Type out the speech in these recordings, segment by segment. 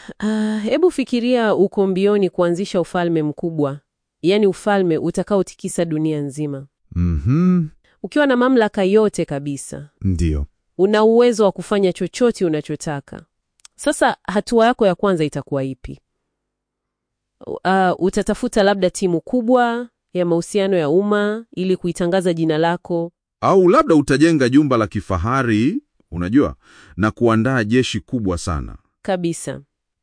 Ah, hebu fikiria uko mbioni kuanzisha ufalme mkubwa, yaani ufalme utakaotikisa dunia nzima, Mhm, ukiwa na mamlaka yote kabisa. ndiyo. Una uwezo wa kufanya chochote unachotaka. Sasa hatua yako ya kwanza itakuwa ipi? Uh, utatafuta labda timu kubwa ya mahusiano ya umma ili kuitangaza jina lako. Au labda utajenga jumba la kifahari, unajua, na kuandaa jeshi kubwa sana. Kabisa.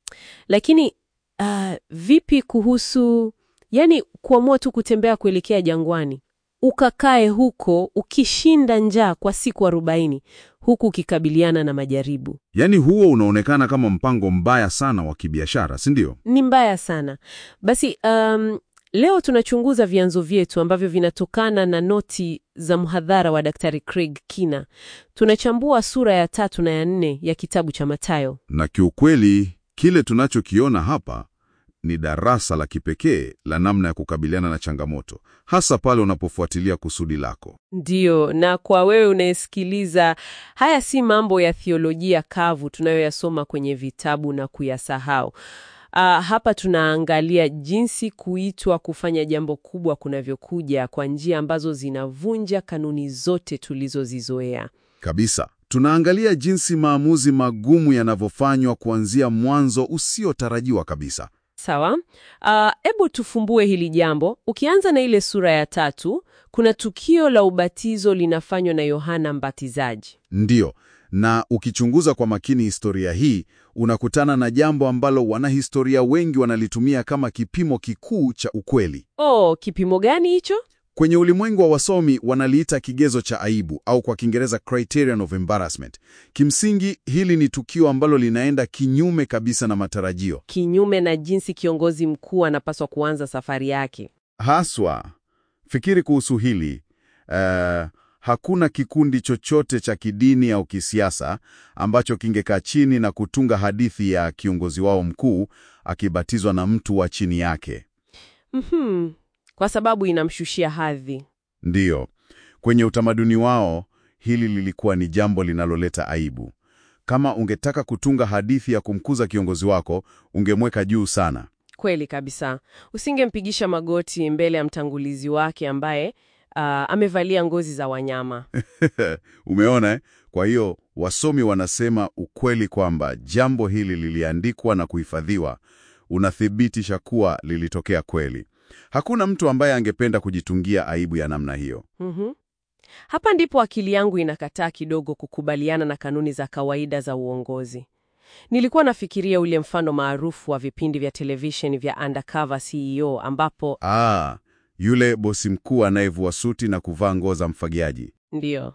Lakini uh, vipi kuhusu yani kuamua tu kutembea kuelekea jangwani, ukakae huko ukishinda njaa kwa siku arobaini huku ukikabiliana na majaribu? Yaani huo unaonekana kama mpango mbaya sana wa kibiashara, si ndio? Ni mbaya sana. Basi um, leo tunachunguza vyanzo vyetu ambavyo vinatokana na noti za mhadhara wa Daktari Craig Kina. Tunachambua sura ya tatu na ya nne ya kitabu cha Mathayo. Na kiukweli kile tunachokiona hapa ni darasa la kipekee la namna ya kukabiliana na changamoto, hasa pale unapofuatilia kusudi lako. Ndiyo, na kwa wewe unayesikiliza, haya si mambo ya thiolojia kavu tunayoyasoma kwenye vitabu na kuyasahau. Ah, hapa tunaangalia jinsi kuitwa kufanya jambo kubwa kunavyokuja kwa njia ambazo zinavunja kanuni zote tulizozizoea. Kabisa. Tunaangalia jinsi maamuzi magumu yanavyofanywa kuanzia mwanzo usiotarajiwa kabisa. Sawa. Hebu tufumbue hili jambo. Ukianza na ile sura ya tatu, kuna tukio la ubatizo linafanywa na Yohana Mbatizaji. Ndiyo, na ukichunguza kwa makini historia hii, unakutana na jambo ambalo wanahistoria wengi wanalitumia kama kipimo kikuu cha ukweli. Oh, kipimo gani hicho? Kwenye ulimwengu wa wasomi wanaliita kigezo cha aibu au kwa Kiingereza criterion of embarrassment. Kimsingi hili ni tukio ambalo linaenda kinyume kabisa na matarajio. Kinyume na jinsi kiongozi mkuu anapaswa kuanza safari yake. Haswa, fikiri kuhusu hili. Eh, hakuna kikundi chochote cha kidini au kisiasa ambacho kingekaa chini na kutunga hadithi ya kiongozi wao mkuu akibatizwa na mtu wa chini yake. Mhm. Kwa sababu inamshushia hadhi. Ndiyo, kwenye utamaduni wao hili lilikuwa ni jambo linaloleta aibu. Kama ungetaka kutunga hadithi ya kumkuza kiongozi wako, ungemweka juu sana. Kweli kabisa. Usingempigisha magoti mbele ya mtangulizi wake ambaye ah, amevalia ngozi za wanyama. Umeona eh? Kwa hiyo wasomi wanasema ukweli kwamba jambo hili liliandikwa na kuhifadhiwa unathibitisha kuwa lilitokea kweli. Hakuna mtu ambaye angependa kujitungia aibu ya namna hiyo. Mhm. Hapa ndipo akili yangu inakataa kidogo kukubaliana na kanuni za kawaida za uongozi. Nilikuwa nafikiria ule mfano maarufu wa vipindi vya televisheni vya Undercover CEO ambapo Ah, yule bosi mkuu anayevua suti na kuvaa nguo za mfagiaji. Ndiyo.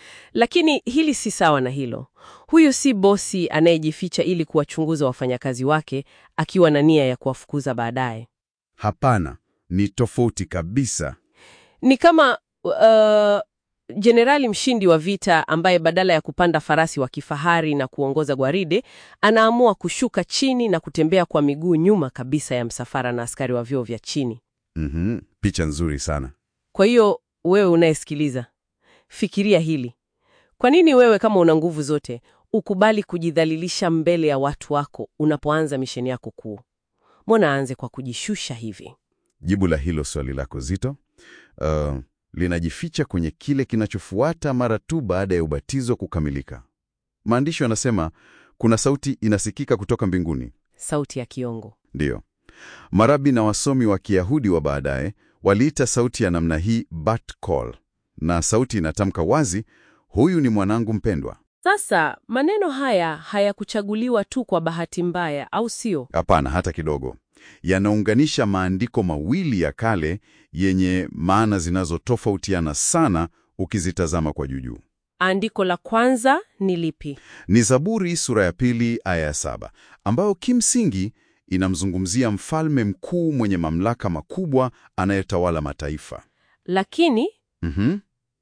Lakini hili si sawa na hilo. Huyu si bosi anayejificha ili kuwachunguza wafanyakazi wake akiwa na nia ya kuwafukuza baadaye. Hapana, ni tofauti kabisa. Ni kama uh, jenerali mshindi wa vita ambaye badala ya kupanda farasi wa kifahari na kuongoza gwaride, anaamua kushuka chini na kutembea kwa miguu nyuma kabisa ya msafara na askari wa vyeo vya chini. Mhm, picha nzuri sana. Kwa hiyo wewe unayesikiliza, fikiria hili. Kwa nini wewe kama una nguvu zote ukubali kujidhalilisha mbele ya watu wako unapoanza misheni yako kuu? Mbona aanze kwa kujishusha hivi? Jibu la hilo swali lako zito uh, linajificha kwenye kile kinachofuata mara tu baada ya ubatizo kukamilika. Maandishi yanasema kuna sauti inasikika kutoka mbinguni. Sauti ya kiongo. Ndiyo, marabi na wasomi wa Kiyahudi wa baadaye waliita sauti ya namna hii bat call, na sauti inatamka wazi, huyu ni mwanangu mpendwa. Sasa maneno haya hayakuchaguliwa tu kwa bahati mbaya, au sio? Hapana, hata kidogo. Yanaunganisha maandiko mawili ya kale yenye maana zinazotofautiana sana ukizitazama kwa juujuu. Andiko la kwanza ni lipi? Ni Zaburi sura ya pili aya ya saba ambayo kimsingi inamzungumzia mfalme mkuu mwenye mamlaka makubwa anayetawala mataifa. Lakini Mhm.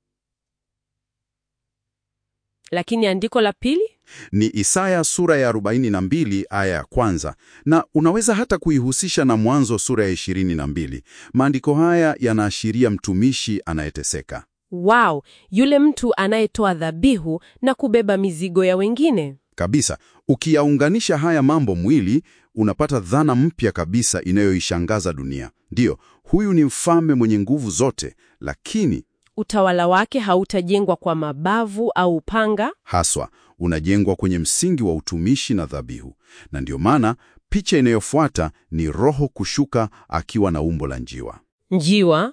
lakini andiko la pili Ni Isaya sura ya 42 aya ya kwanza, na unaweza hata kuihusisha na Mwanzo sura ya 22. Maandiko haya yanaashiria mtumishi anayeteseka. Wow, yule mtu anayetoa dhabihu na kubeba mizigo ya wengine. Kabisa. Ukiyaunganisha haya mambo mwili, unapata dhana mpya kabisa inayoishangaza dunia. Ndiyo, huyu ni mfalme mwenye nguvu zote, lakini Utawala wake hautajengwa kwa mabavu au upanga. haswa unajengwa kwenye msingi wa utumishi na dhabihu. Na ndiyo maana picha inayofuata ni Roho kushuka akiwa na umbo la njiwa. Njiwa,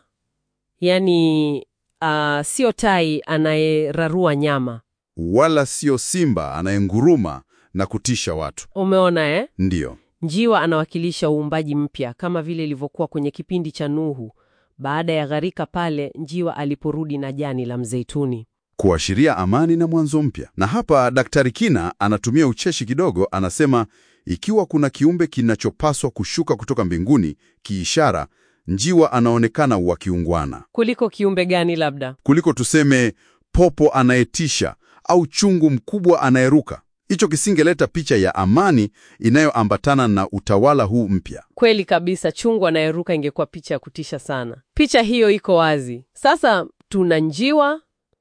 yani uh, sio tai anayerarua nyama. Wala sio simba anayenguruma na kutisha watu. Umeona eh? Ndiyo, Njiwa anawakilisha uumbaji mpya kama vile ilivyokuwa kwenye kipindi cha Nuhu. Baada ya gharika pale, njiwa aliporudi na jani la mzeituni. kuashiria amani na mwanzo mpya. Na hapa Daktari Kina anatumia ucheshi kidogo, anasema ikiwa kuna kiumbe kinachopaswa kushuka kutoka mbinguni kiishara, njiwa anaonekana wa kiungwana Kuliko kiumbe gani labda? kuliko tuseme popo anayetisha au chungu mkubwa anayeruka. Hicho kisingeleta picha ya amani inayoambatana na utawala huu mpya. Kweli kabisa, chungu anayeruka ingekuwa picha ya kutisha sana. Picha hiyo iko wazi. Sasa tuna njiwa,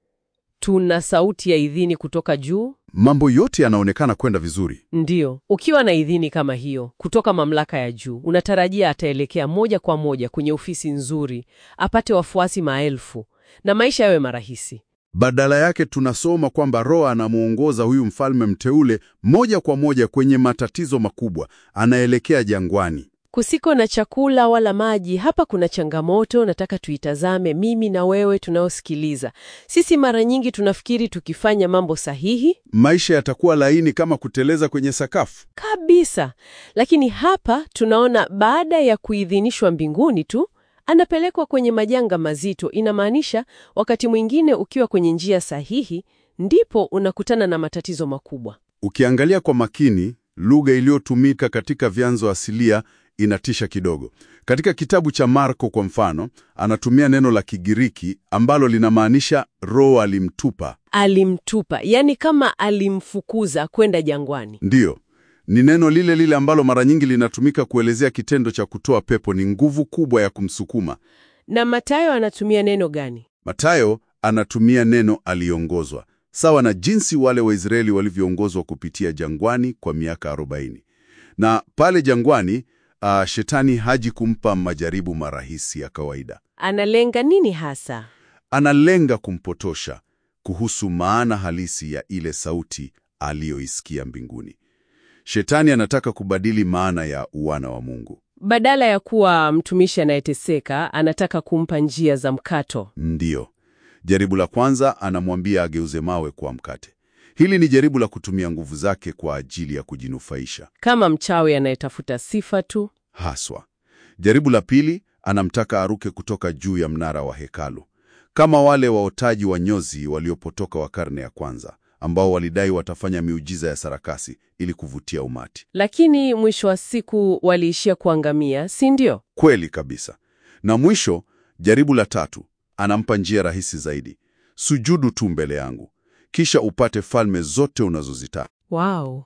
tuna sauti ya idhini kutoka juu. Mambo yote yanaonekana kwenda vizuri. Ndiyo, ukiwa na idhini kama hiyo kutoka mamlaka ya juu, unatarajia ataelekea moja kwa moja kwenye ofisi nzuri, apate wafuasi maelfu na maisha yawe marahisi. Badala yake tunasoma kwamba Roho anamuongoza huyu mfalme mteule moja kwa moja kwenye matatizo makubwa, anaelekea jangwani. Kusiko na chakula wala maji, hapa kuna changamoto. Nataka tuitazame, mimi na wewe tunaosikiliza. Sisi mara nyingi tunafikiri tukifanya mambo sahihi Maisha yatakuwa laini kama kuteleza kwenye sakafu. kabisa, lakini hapa tunaona baada ya kuidhinishwa mbinguni tu anapelekwa kwenye majanga mazito. Inamaanisha wakati mwingine ukiwa kwenye njia sahihi, ndipo unakutana na matatizo makubwa. Ukiangalia kwa makini, lugha iliyotumika katika vyanzo asilia inatisha kidogo. Katika kitabu cha Marko kwa mfano, anatumia neno la Kigiriki ambalo linamaanisha Roho alimtupa. Alimtupa, yani kama alimfukuza kwenda jangwani. Ndiyo, ni neno lile lile ambalo mara nyingi linatumika kuelezea kitendo cha kutoa pepo. Ni nguvu kubwa ya kumsukuma. Na Mathayo anatumia neno gani? Matayo anatumia neno aliongozwa, sawa na jinsi wale Waisraeli walivyoongozwa kupitia jangwani kwa miaka 40. Na pale jangwani, ah, shetani haji kumpa majaribu marahisi ya kawaida. Analenga nini hasa? Analenga kumpotosha kuhusu maana halisi ya ile sauti aliyoisikia mbinguni. Shetani anataka kubadili maana ya uwana wa Mungu. Badala ya kuwa mtumishi anayeteseka, anataka kumpa njia za mkato. Ndiyo. Jaribu la kwanza anamwambia ageuze mawe kuwa mkate. Hili ni jaribu la kutumia nguvu zake kwa ajili ya kujinufaisha Kama mchawi anayetafuta sifa tu. haswa. Jaribu la pili anamtaka aruke kutoka juu ya mnara wa hekalu, kama wale waotaji wa nyozi waliopotoka wa karne ya kwanza, ambao walidai watafanya miujiza ya sarakasi ili kuvutia umati. Lakini mwisho wa siku waliishia kuangamia, si ndio? Kweli kabisa. Na mwisho, jaribu la tatu anampa njia rahisi zaidi: sujudu tu mbele yangu, kisha upate falme zote unazozitaka. Wow.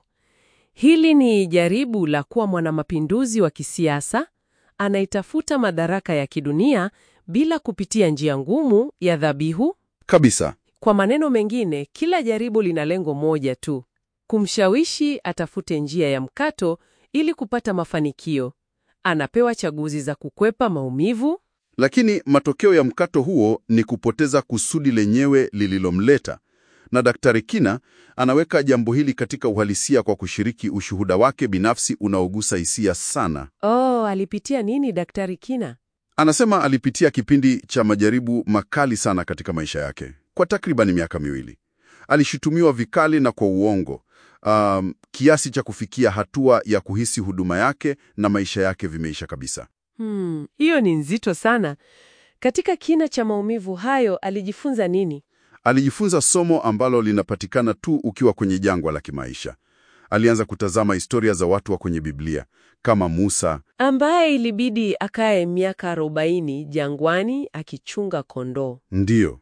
Hili ni jaribu la kuwa mwanamapinduzi wa kisiasa anaitafuta madaraka ya kidunia bila kupitia njia ngumu ya dhabihu. Kabisa. Kwa maneno mengine, kila jaribu lina lengo moja tu: kumshawishi atafute njia ya mkato ili kupata mafanikio. Anapewa chaguzi za kukwepa maumivu. Lakini matokeo ya mkato huo ni kupoteza kusudi lenyewe lililomleta. Na Daktari Kina anaweka jambo hili katika uhalisia kwa kushiriki ushuhuda wake binafsi unaogusa hisia sana. Oh, alipitia nini Daktari Kina? Anasema alipitia kipindi cha majaribu makali sana katika maisha yake kwa takribani miaka miwili. Alishutumiwa vikali na kwa uongo, um, kiasi cha kufikia hatua ya kuhisi huduma yake na maisha yake vimeisha kabisa. Hmm, hiyo ni nzito sana. Katika kina cha maumivu hayo alijifunza nini? Alijifunza somo ambalo linapatikana tu ukiwa kwenye jangwa la kimaisha. Alianza kutazama historia za watu wa kwenye Biblia kama Musa, Ambaye ilibidi akae miaka arobaini jangwani akichunga kondoo. ndiyo,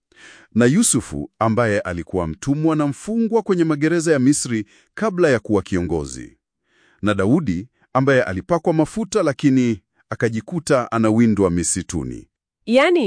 na Yusufu ambaye alikuwa mtumwa na mfungwa kwenye magereza ya Misri kabla ya kuwa kiongozi, na Daudi ambaye alipakwa mafuta lakini akajikuta anawindwa misituni. Yaani,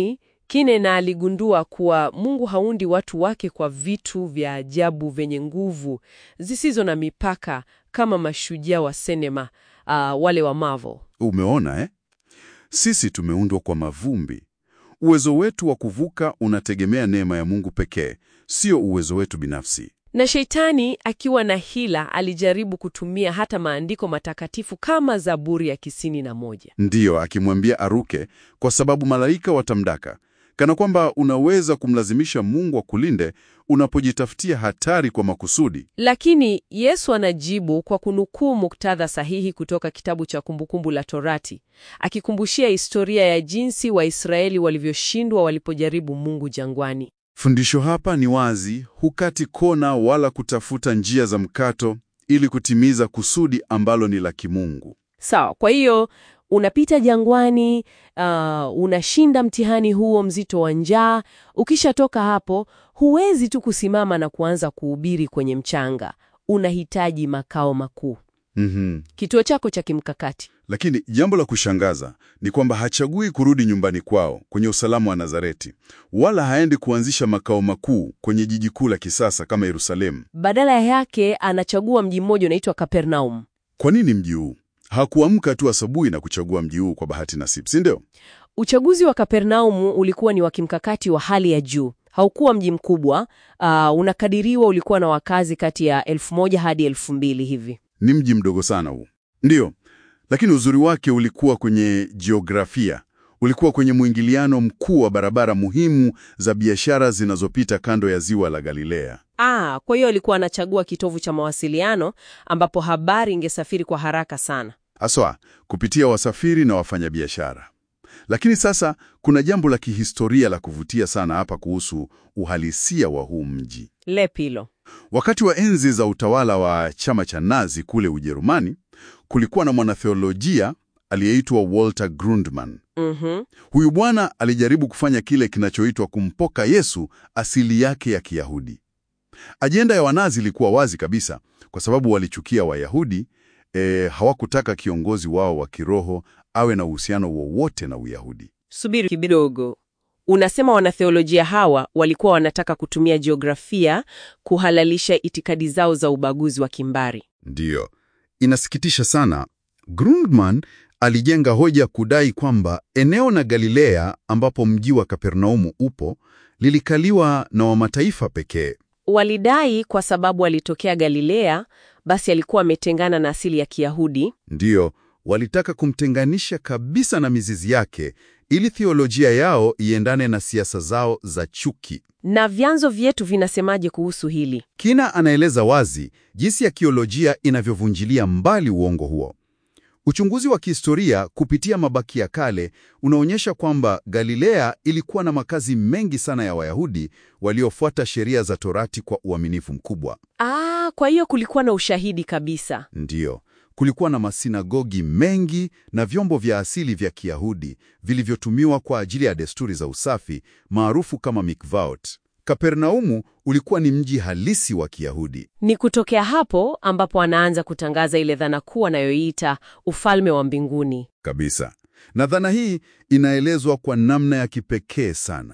Kinena aligundua kuwa Mungu haundi watu wake kwa vitu vya ajabu vyenye nguvu zisizo na mipaka kama mashujaa wa sinema, uh, wale wa Marvel. Umeona eh? Sisi tumeundwa kwa mavumbi. Uwezo wetu wa kuvuka unategemea neema ya Mungu pekee, sio uwezo wetu binafsi. Na Sheitani akiwa na hila alijaribu kutumia hata maandiko matakatifu kama Zaburi ya kisini na moja. Ndiyo, akimwambia aruke kwa sababu malaika watamdaka, kana kwamba unaweza kumlazimisha Mungu akulinde unapojitafutia hatari kwa makusudi. Lakini Yesu anajibu kwa kunukuu muktadha sahihi kutoka kitabu cha Kumbukumbu la Torati, akikumbushia historia ya jinsi Waisraeli walivyoshindwa walipojaribu Mungu jangwani. Fundisho hapa ni wazi, hukati kona wala kutafuta njia za mkato ili kutimiza kusudi ambalo ni la kimungu. Sawa, kwa hiyo unapita jangwani, uh, unashinda mtihani huo mzito wa njaa. Ukishatoka hapo, huwezi tu kusimama na kuanza kuhubiri kwenye mchanga. Unahitaji makao makuu, Mhm. kituo chako cha kimkakati. Lakini jambo la kushangaza ni kwamba hachagui kurudi nyumbani kwao kwenye usalama wa Nazareti, wala haendi kuanzisha makao makuu kwenye jiji kuu la kisasa kama Yerusalemu. Badala yake anachagua mji mmoja unaitwa Kapernaum. Kwa nini mji huu? Hakuamka tu asubuhi na kuchagua mji huu kwa bahati nasibu, si ndio? Uchaguzi wa Kapernaumu ulikuwa ni wa kimkakati wa hali ya juu. Haukuwa mji mkubwa, uh, unakadiriwa ulikuwa na wakazi kati ya elfu moja hadi elfu mbili hivi. Ni mji mdogo sana huu, ndiyo, lakini uzuri wake ulikuwa kwenye jiografia. Ulikuwa kwenye mwingiliano mkuu wa barabara muhimu za biashara zinazopita kando ya ziwa la Galilea. Ah, kwa hiyo alikuwa anachagua kitovu cha mawasiliano ambapo habari ingesafiri kwa haraka sana. Haswa kupitia wasafiri na wafanyabiashara. Lakini sasa kuna jambo la kihistoria la kuvutia sana hapa kuhusu uhalisia wa huu mji. Lepilo. Wakati wa enzi za utawala wa chama cha Nazi kule Ujerumani, kulikuwa na mwanatheolojia aliyeitwa Walter Grundmann. Mhm. Huyu bwana alijaribu kufanya kile kinachoitwa kumpoka Yesu asili yake ya Kiyahudi. Ajenda ya Wanazi ilikuwa wazi kabisa, kwa sababu walichukia Wayahudi. E, hawakutaka kiongozi wao wa kiroho awe na uhusiano wowote na Uyahudi. Subiri kidogo. Unasema wanatheolojia hawa walikuwa wanataka kutumia jiografia kuhalalisha itikadi zao za ubaguzi wa kimbari. Ndiyo, inasikitisha sana. Grundmann alijenga hoja kudai kwamba eneo na Galilea ambapo mji wa Kapernaumu upo lilikaliwa na wamataifa pekee. Walidai kwa sababu alitokea Galilea, basi alikuwa ametengana na asili ya Kiyahudi. Ndiyo, walitaka kumtenganisha kabisa na mizizi yake ili theolojia yao iendane na siasa zao za chuki. Na vyanzo vyetu vinasemaje kuhusu hili? Kina anaeleza wazi jinsi ya kiolojia inavyovunjilia mbali uongo huo. Uchunguzi wa kihistoria kupitia mabaki ya kale unaonyesha kwamba Galilea ilikuwa na makazi mengi sana ya Wayahudi waliofuata sheria za Torati kwa uaminifu mkubwa. Ah, kwa hiyo kulikuwa na ushahidi kabisa. Ndiyo, kulikuwa na masinagogi mengi na vyombo vya asili vya Kiyahudi vilivyotumiwa kwa ajili ya desturi za usafi maarufu kama mikvaot. Kapernaumu ulikuwa ni mji halisi wa Kiyahudi. Ni kutokea hapo ambapo anaanza kutangaza ile dhana kuu anayoiita ufalme wa mbinguni. Kabisa. Na dhana hii inaelezwa kwa namna ya kipekee sana.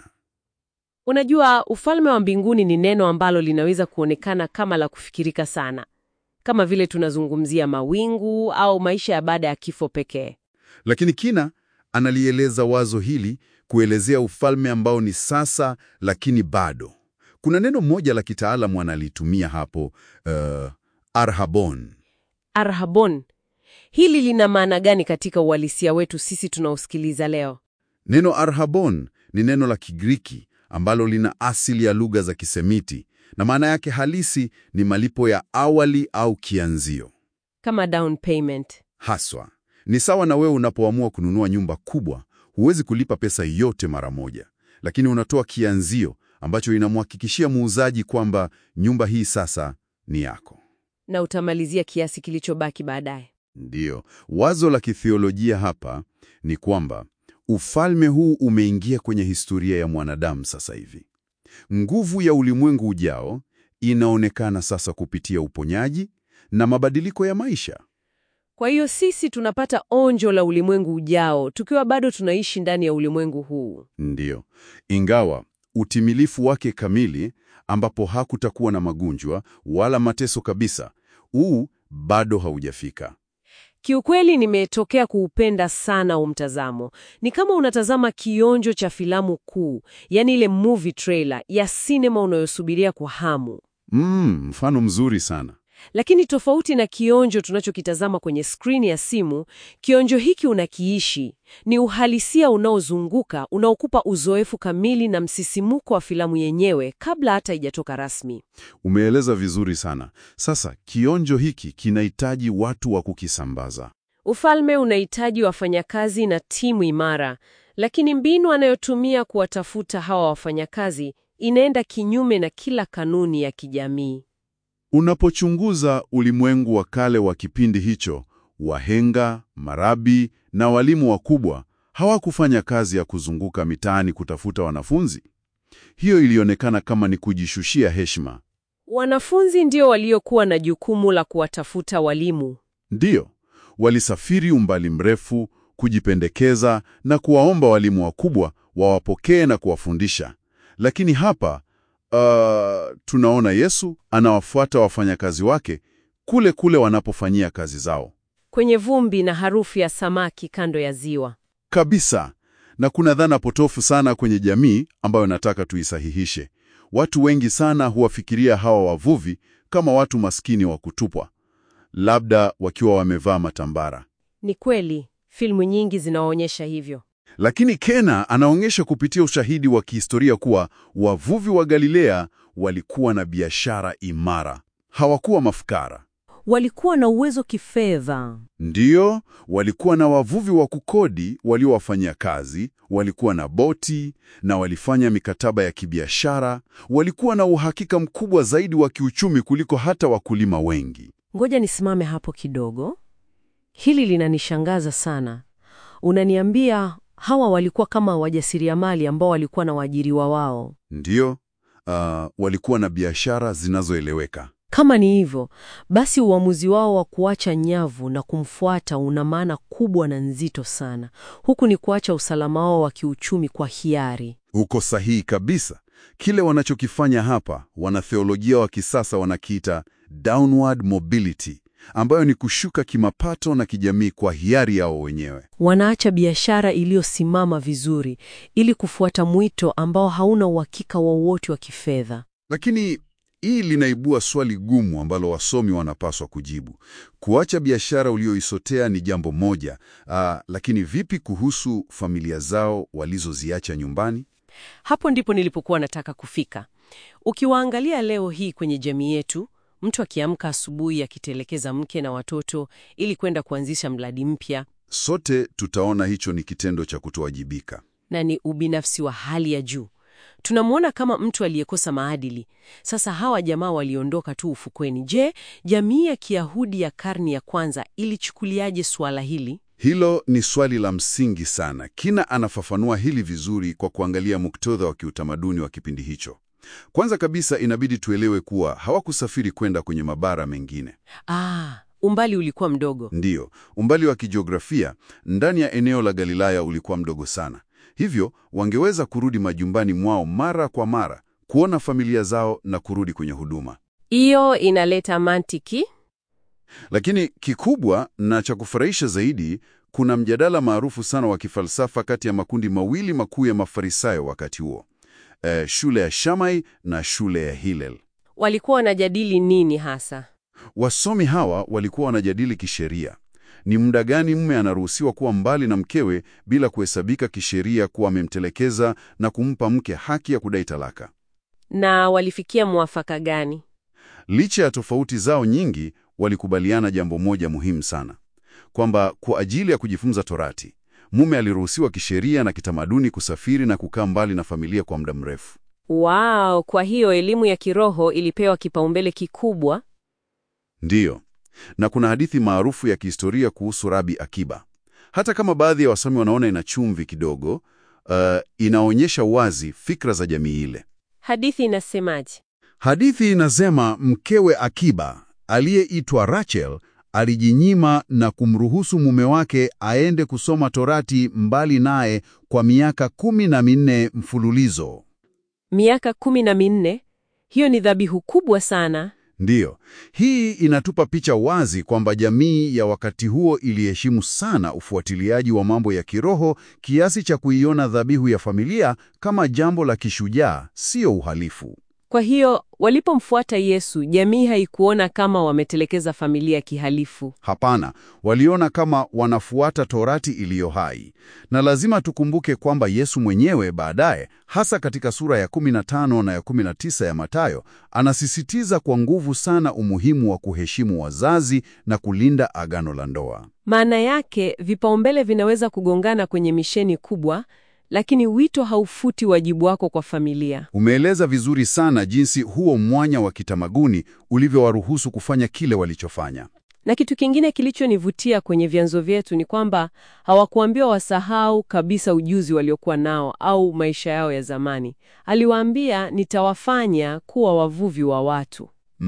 Unajua, ufalme wa mbinguni ni neno ambalo linaweza kuonekana kama la kufikirika sana, kama vile tunazungumzia mawingu au maisha ya baada ya kifo pekee. Lakini kina analieleza wazo hili kuelezea ufalme ambao ni sasa lakini bado. Kuna neno moja la kitaalamu analitumia hapo, uh, arhabon. Arhabon, hili lina maana gani katika uhalisia wetu sisi tunaosikiliza leo? Neno arhabon ni neno la Kigiriki ambalo lina asili ya lugha za Kisemiti na maana yake halisi ni malipo ya awali au kianzio. Kama down payment. Haswa ni sawa na wewe unapoamua kununua nyumba kubwa, huwezi kulipa pesa yote mara moja, lakini unatoa kianzio ambacho inamhakikishia muuzaji kwamba nyumba hii sasa ni yako. na utamalizia kiasi kilichobaki baadaye. Ndiyo, wazo la kithiolojia hapa ni kwamba ufalme huu umeingia kwenye historia ya mwanadamu sasa hivi. Nguvu ya ulimwengu ujao inaonekana sasa kupitia uponyaji na mabadiliko ya maisha. Kwa hiyo sisi tunapata onjo la ulimwengu ujao tukiwa bado tunaishi ndani ya ulimwengu huu. Ndiyo, ingawa utimilifu wake kamili, ambapo hakutakuwa na magonjwa wala mateso kabisa, huu bado haujafika. Kiukweli nimetokea kuupenda sana huu mtazamo. Ni kama unatazama kionjo cha filamu kuu, yaani ile movie trailer ya sinema unayosubiria kwa hamu. Mm, mfano mzuri sana. Lakini tofauti na kionjo tunachokitazama kwenye skrini ya simu, kionjo hiki unakiishi. Ni uhalisia unaozunguka, unaokupa uzoefu kamili na msisimuko wa filamu yenyewe kabla hata haijatoka rasmi. Umeeleza vizuri sana. Sasa kionjo hiki kinahitaji watu wa kukisambaza. Ufalme unahitaji wafanyakazi na timu imara, lakini mbinu anayotumia kuwatafuta hawa wafanyakazi inaenda kinyume na kila kanuni ya kijamii. Unapochunguza ulimwengu wa kale wa kipindi hicho, wahenga, marabi na walimu wakubwa hawakufanya kazi ya kuzunguka mitaani kutafuta wanafunzi. Hiyo ilionekana kama ni kujishushia heshima. Wanafunzi ndio waliokuwa na jukumu la kuwatafuta walimu. Ndiyo, walisafiri umbali mrefu kujipendekeza na kuwaomba walimu wakubwa wawapokee na kuwafundisha. Lakini hapa uh, tunaona Yesu anawafuata wafanyakazi wake kule kule wanapofanyia kazi zao Kwenye vumbi na harufu ya samaki kando ya ziwa. kabisa. Na kuna dhana potofu sana kwenye jamii ambayo nataka tuisahihishe. Watu wengi sana huwafikiria hawa wavuvi kama watu maskini wa kutupwa, labda wakiwa wamevaa matambara. Ni kweli, filmu nyingi zinaonyesha hivyo. Lakini Kena anaonyesha kupitia ushahidi wa kihistoria kuwa wavuvi wa Galilea walikuwa na biashara imara, hawakuwa mafukara. Walikuwa na uwezo kifedha. Ndiyo, walikuwa na wavuvi wa kukodi waliowafanyia kazi, walikuwa na boti na walifanya mikataba ya kibiashara. Walikuwa na uhakika mkubwa zaidi wa kiuchumi kuliko hata wakulima wengi. Ngoja nisimame hapo kidogo. Hili linanishangaza sana. Unaniambia hawa walikuwa kama wajasiriamali ambao walikuwa na waajiriwa wao. Ndiyo, ah, walikuwa na biashara zinazoeleweka. Kama ni hivyo, basi uamuzi wao wa kuacha nyavu na kumfuata una maana kubwa na nzito sana. Huku ni kuacha usalama wao wa kiuchumi kwa hiari. Uko sahihi kabisa. Kile wanachokifanya hapa, wanatheolojia wa kisasa wanakiita downward mobility, ambayo ni kushuka kimapato na kijamii kwa hiari yao wenyewe. Wanaacha biashara iliyosimama vizuri ili kufuata mwito ambao hauna uhakika wowote wa kifedha. Lakini hii linaibua swali gumu ambalo wasomi wanapaswa kujibu. Kuacha biashara ulioisotea ni jambo moja, aa, lakini vipi kuhusu familia zao walizoziacha nyumbani? Hapo ndipo nilipokuwa nataka kufika. Ukiwaangalia leo hii kwenye jamii yetu, mtu akiamka asubuhi akitelekeza mke na watoto ili kwenda kuanzisha mradi mpya, Sote tutaona hicho ni kitendo cha kutowajibika. na ni ubinafsi wa hali ya juu. Tunamwona kama mtu aliyekosa maadili. Sasa hawa jamaa waliondoka tu ufukweni. Je, jamii ya Kiyahudi ya karne ya kwanza ilichukuliaje suala hili? Hilo ni swali la msingi sana. Kina anafafanua hili vizuri kwa kuangalia muktadha wa kiutamaduni wa kipindi hicho. Kwanza kabisa, inabidi tuelewe kuwa hawakusafiri kwenda kwenye mabara mengine. Ah, umbali ulikuwa mdogo. Ndiyo, umbali wa kijiografia ndani ya eneo la Galilaya ulikuwa mdogo sana, hivyo wangeweza kurudi majumbani mwao mara kwa mara kuona familia zao na kurudi kwenye huduma. Hiyo inaleta mantiki. Lakini kikubwa na cha kufurahisha zaidi, kuna mjadala maarufu sana wa kifalsafa kati ya makundi mawili makuu ya Mafarisayo wakati huo, eh, shule ya Shammai na shule ya Hillel. Walikuwa wanajadili nini hasa? Wasomi hawa walikuwa wanajadili kisheria, ni muda gani mume anaruhusiwa kuwa mbali na mkewe bila kuhesabika kisheria kuwa amemtelekeza na kumpa mke haki ya kudai talaka. Na walifikia mwafaka gani? Licha ya tofauti zao nyingi, walikubaliana jambo moja muhimu sana, kwamba kwa ajili ya kujifunza Torati, mume aliruhusiwa kisheria na kitamaduni kusafiri na kukaa mbali na familia kwa muda mrefu. Wow, kwa hiyo elimu ya kiroho ilipewa kipaumbele kikubwa. Ndiyo, na kuna hadithi maarufu ya kihistoria kuhusu Rabi Akiba. Hata kama baadhi ya wasomi wanaona ina chumvi kidogo, uh, inaonyesha wazi fikra za jamii ile. Hadithi inasemaje? Hadithi inasema mkewe Akiba aliyeitwa Rachel alijinyima na kumruhusu mume wake aende kusoma Torati mbali naye kwa miaka kumi na minne mfululizo. Miaka kumi na minne, hiyo ni dhabihu kubwa sana. Ndiyo, hii inatupa picha wazi kwamba jamii ya wakati huo iliheshimu sana ufuatiliaji wa mambo ya kiroho kiasi cha kuiona dhabihu ya familia kama jambo la kishujaa, sio uhalifu. Kwa hiyo walipomfuata Yesu, jamii haikuona kama wametelekeza familia kihalifu. Hapana, waliona kama wanafuata Torati iliyo hai. Na lazima tukumbuke kwamba Yesu mwenyewe baadaye, hasa katika sura ya 15 na ya 19 ya Mathayo, anasisitiza kwa nguvu sana umuhimu wa kuheshimu wazazi na kulinda agano la ndoa. Maana yake vipaumbele vinaweza kugongana kwenye misheni kubwa, lakini wito haufuti wajibu wako kwa familia. Umeeleza vizuri sana jinsi huo mwanya wa kitamaduni ulivyowaruhusu kufanya kile walichofanya. Na kitu kingine kilichonivutia kwenye vyanzo vyetu ni kwamba hawakuambiwa wasahau kabisa ujuzi waliokuwa nao au maisha yao ya zamani. Aliwaambia, nitawafanya kuwa wavuvi wa watu.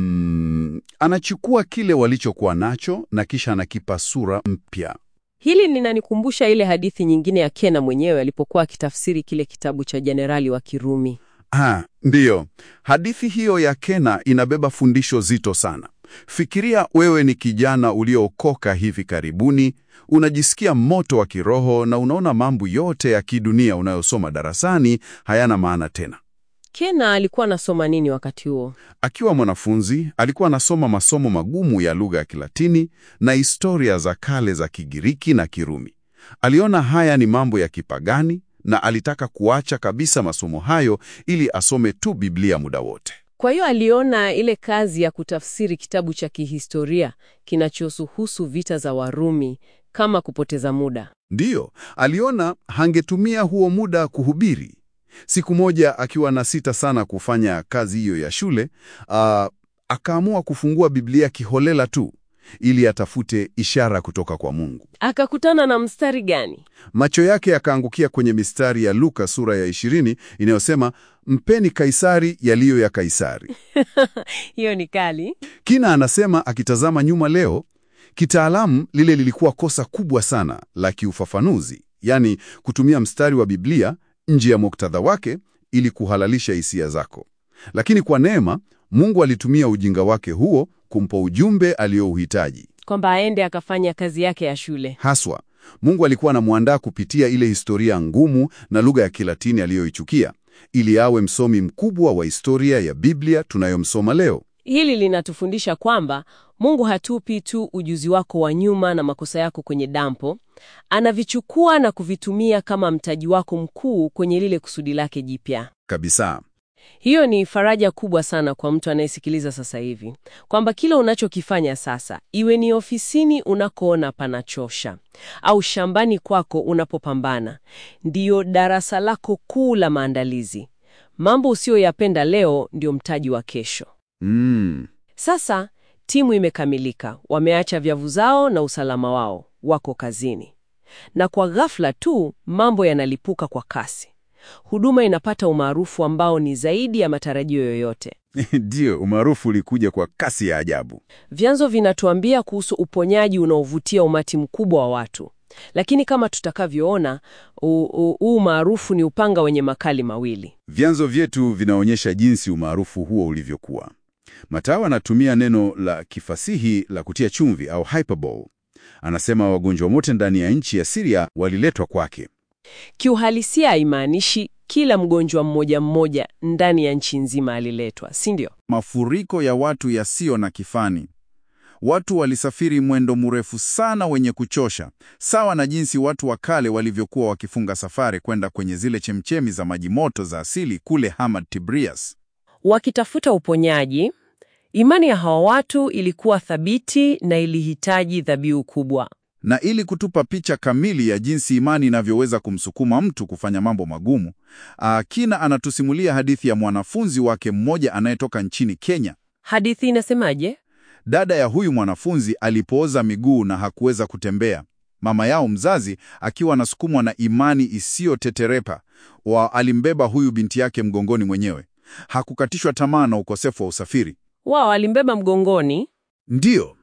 Mm, anachukua kile walichokuwa nacho na kisha anakipa sura mpya. Hili linanikumbusha ile hadithi nyingine ya Kena mwenyewe alipokuwa akitafsiri kile kitabu cha jenerali wa Kirumi. Ah, ndiyo. Hadithi hiyo ya Kena inabeba fundisho zito sana. Fikiria wewe ni kijana uliookoka hivi karibuni, unajisikia moto wa kiroho na unaona mambo yote ya kidunia unayosoma darasani hayana maana tena. Kena alikuwa anasoma nini wakati huo? Akiwa mwanafunzi, alikuwa anasoma masomo magumu ya lugha ya Kilatini na historia za kale za Kigiriki na Kirumi. Aliona haya ni mambo ya kipagani na alitaka kuacha kabisa masomo hayo ili asome tu Biblia muda wote. Kwa hiyo aliona ile kazi ya kutafsiri kitabu cha kihistoria kinachohusu vita za Warumi kama kupoteza muda. Ndiyo, aliona hangetumia huo muda kuhubiri. Siku moja akiwa na sita sana kufanya kazi hiyo ya shule, ah, akaamua kufungua Biblia kiholela tu ili atafute ishara kutoka kwa Mungu. Akakutana na mstari gani? Macho yake yakaangukia kwenye mistari ya Luka sura ya 20 inayosema mpeni Kaisari yaliyo ya Kaisari. Hiyo ni kali. Kina anasema akitazama nyuma leo, kitaalamu lile lilikuwa kosa kubwa sana la kiufafanuzi, yaani kutumia mstari wa Biblia nje ya muktadha wake ili kuhalalisha hisia zako. Lakini kwa neema, Mungu alitumia ujinga wake huo kumpa ujumbe aliyouhitaji. Kwamba aende akafanya kazi yake ya shule. Haswa, Mungu alikuwa anamwandaa kupitia ile historia ngumu na lugha ya Kilatini aliyoichukia ili awe msomi mkubwa wa historia ya Biblia tunayomsoma leo. Hili linatufundisha kwamba Mungu hatupi tu ujuzi wako wa nyuma na makosa yako kwenye dampo, anavichukua na kuvitumia kama mtaji wako mkuu kwenye lile kusudi lake jipya. Kabisa. Hiyo ni faraja kubwa sana kwa mtu anayesikiliza sasa hivi, kwamba kile unachokifanya sasa, iwe ni ofisini unakoona panachosha au shambani kwako unapopambana, ndiyo darasa lako kuu la maandalizi. Mambo usiyoyapenda leo ndio mtaji wa kesho. Mm. Sasa timu imekamilika, wameacha vyavu zao na usalama wao, wako kazini, na kwa ghafla tu mambo yanalipuka kwa kasi. Huduma inapata umaarufu ambao ni zaidi ya matarajio yoyote. Ndiyo, umaarufu ulikuja kwa kasi ya ajabu. Vyanzo vinatuambia kuhusu uponyaji unaovutia umati mkubwa wa watu, lakini kama tutakavyoona, huu umaarufu ni upanga wenye makali mawili. Vyanzo vyetu vinaonyesha jinsi umaarufu huo ulivyokuwa. Mathayo anatumia neno la kifasihi la kutia chumvi au hyperbole. Anasema wagonjwa wote ndani ya nchi ya Siria waliletwa kwake. Kiuhalisia haimaanishi kila mgonjwa mmoja mmoja ndani ya nchi nzima aliletwa, si ndio? Mafuriko ya watu yasiyo na kifani. Watu walisafiri mwendo mrefu sana wenye kuchosha, sawa na jinsi watu wa kale walivyokuwa wakifunga safari kwenda kwenye zile chemchemi za maji moto za asili kule Hamad Tibrias. Wakitafuta uponyaji, imani ya hawa watu ilikuwa thabiti na ilihitaji dhabihu kubwa. Na ili kutupa picha kamili ya jinsi imani inavyoweza kumsukuma mtu kufanya mambo magumu, ah, Kina anatusimulia hadithi ya mwanafunzi wake mmoja anayetoka nchini Kenya. Hadithi inasemaje? Dada ya huyu mwanafunzi alipooza miguu na hakuweza kutembea, mama yao mzazi akiwa anasukumwa na imani isiyoteterepa, wa alimbeba huyu binti yake mgongoni mwenyewe. Hakukatishwa tamaa na ukosefu wa usafiri. Wao alimbeba mgongoni. Ndiyo,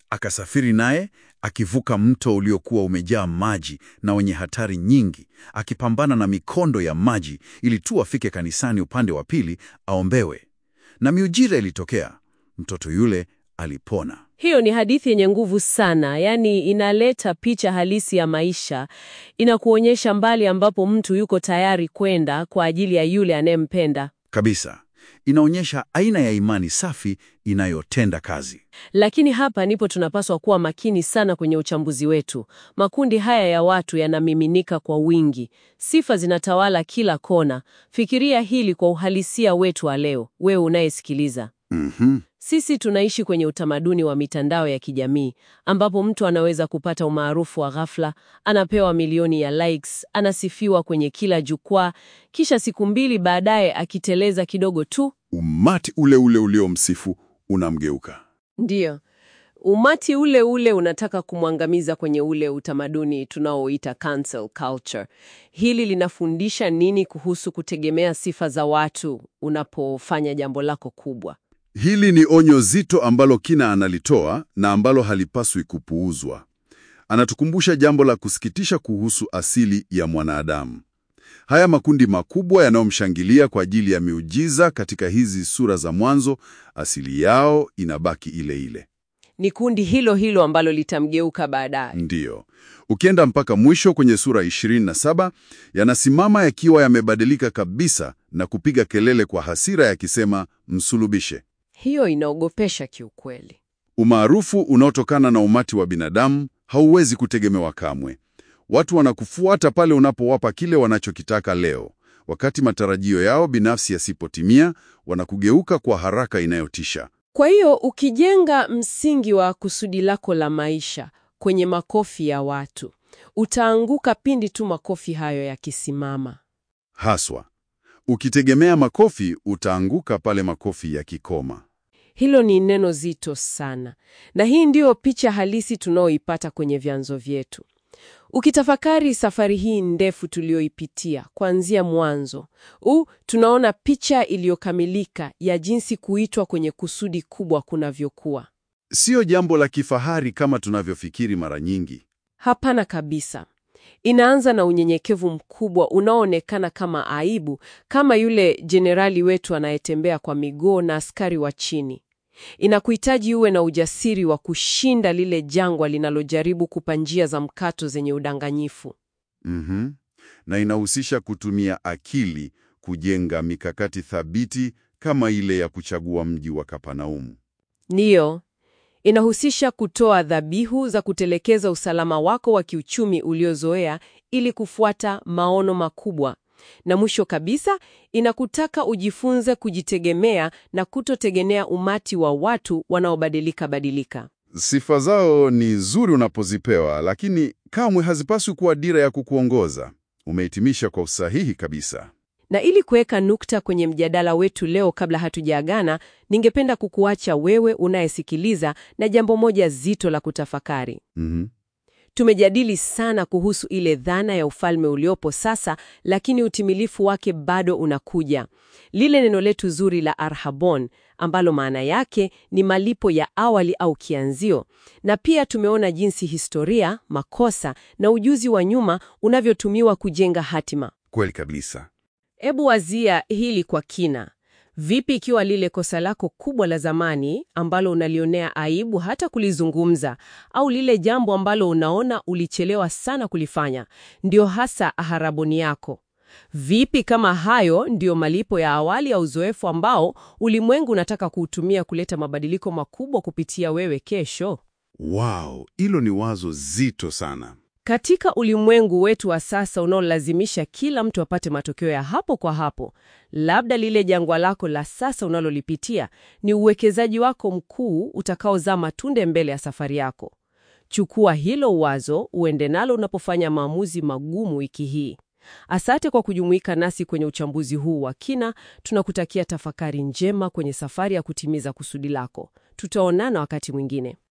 Akasafiri naye akivuka mto uliokuwa umejaa maji na wenye hatari nyingi, akipambana na mikondo ya maji ili tu afike kanisani upande wa pili aombewe. Na miujiza ilitokea. Mtoto yule alipona. Hiyo ni hadithi yenye nguvu sana, yaani inaleta picha halisi ya maisha, inakuonyesha mbali ambapo mtu yuko tayari kwenda kwa ajili ya yule anayempenda. Kabisa. Inaonyesha aina ya imani safi inayotenda kazi. Lakini hapa ndipo tunapaswa kuwa makini sana kwenye uchambuzi wetu. Makundi haya ya watu yanamiminika kwa wingi, sifa zinatawala kila kona. Fikiria hili kwa uhalisia wetu wa leo, wewe unayesikiliza. Mhm. Sisi tunaishi kwenye utamaduni wa mitandao ya kijamii ambapo mtu anaweza kupata umaarufu wa ghafla, anapewa milioni ya likes, anasifiwa kwenye kila jukwaa, kisha siku mbili baadaye akiteleza kidogo tu, Umati ule ule uliomsifu unamgeuka. ndiyo umati ule ule unataka kumwangamiza kwenye ule utamaduni tunaoita cancel culture. Hili linafundisha nini kuhusu kutegemea sifa za watu unapofanya jambo lako kubwa? Hili ni onyo zito ambalo Kina analitoa na ambalo halipaswi kupuuzwa. Anatukumbusha jambo la kusikitisha kuhusu asili ya mwanadamu. Haya makundi makubwa yanayomshangilia kwa ajili ya miujiza katika hizi sura za mwanzo, asili yao inabaki ile ile. Ni kundi hilo hilo ambalo litamgeuka baadaye. Ndiyo. Ukienda mpaka mwisho kwenye sura 27, yanasimama yakiwa yamebadilika kabisa na kupiga kelele kwa hasira yakisema, msulubishe. Hiyo inaogopesha kiukweli. Umaarufu unaotokana na umati wa binadamu hauwezi kutegemewa kamwe. Watu wanakufuata pale unapowapa kile wanachokitaka leo. Wakati matarajio yao binafsi yasipotimia, wanakugeuka kwa haraka inayotisha. Kwa hiyo ukijenga msingi wa kusudi lako la maisha kwenye makofi ya watu, utaanguka pindi tu makofi hayo yakisimama. Haswa, ukitegemea makofi, utaanguka pale makofi yakikoma. Hilo ni neno zito sana, na hii ndiyo picha halisi tunaoipata kwenye vyanzo vyetu. Ukitafakari safari hii ndefu tuliyoipitia kuanzia mwanzo, u tunaona picha iliyokamilika ya jinsi kuitwa kwenye kusudi kubwa kunavyokuwa. Sio jambo la kifahari kama tunavyofikiri mara nyingi. Hapana kabisa. Inaanza na unyenyekevu mkubwa unaoonekana kama aibu, kama yule jenerali wetu anayetembea kwa miguu na askari wa chini. Inakuhitaji uwe na ujasiri wa kushinda lile jangwa linalojaribu kupa njia za mkato zenye udanganyifu. Mhm. Na inahusisha kutumia akili kujenga mikakati thabiti kama ile ya kuchagua mji wa Kapanaumu. Ndiyo, inahusisha kutoa dhabihu za kutelekeza usalama wako wa kiuchumi uliozoea ili kufuata maono makubwa. Na mwisho kabisa, inakutaka ujifunze kujitegemea na kutotegemea umati wa watu wanaobadilika badilika. Sifa zao ni nzuri unapozipewa, lakini kamwe hazipaswi kuwa dira ya kukuongoza. Umehitimisha kwa usahihi kabisa. Na ili kuweka nukta kwenye mjadala wetu leo, kabla hatujaagana, ningependa kukuacha wewe unayesikiliza na jambo moja zito la kutafakari. Mhm. Tumejadili sana kuhusu ile dhana ya ufalme uliopo sasa, lakini utimilifu wake bado unakuja. Lile neno letu zuri la arhabon, ambalo maana yake ni malipo ya awali au kianzio, na pia tumeona jinsi historia, makosa na ujuzi wa nyuma unavyotumiwa kujenga hatima. Kweli kabisa. Ebu wazia hili kwa kina. Vipi ikiwa lile kosa lako kubwa la zamani ambalo unalionea aibu hata kulizungumza, au lile jambo ambalo unaona ulichelewa sana kulifanya, ndio hasa aharaboni yako? Vipi kama hayo ndiyo malipo ya awali ya uzoefu ambao ulimwengu unataka kuutumia kuleta mabadiliko makubwa kupitia wewe kesho? Wow, hilo ni wazo zito sana. Katika ulimwengu wetu wa sasa unaolazimisha kila mtu apate matokeo ya hapo kwa hapo, labda lile jangwa lako la sasa unalolipitia ni uwekezaji wako mkuu utakaozaa matunda mbele ya safari yako. Chukua hilo wazo uende nalo unapofanya maamuzi magumu wiki hii. Asante kwa kujumuika nasi kwenye uchambuzi huu wa kina. Tunakutakia tafakari njema kwenye safari ya kutimiza kusudi lako. Tutaonana wakati mwingine.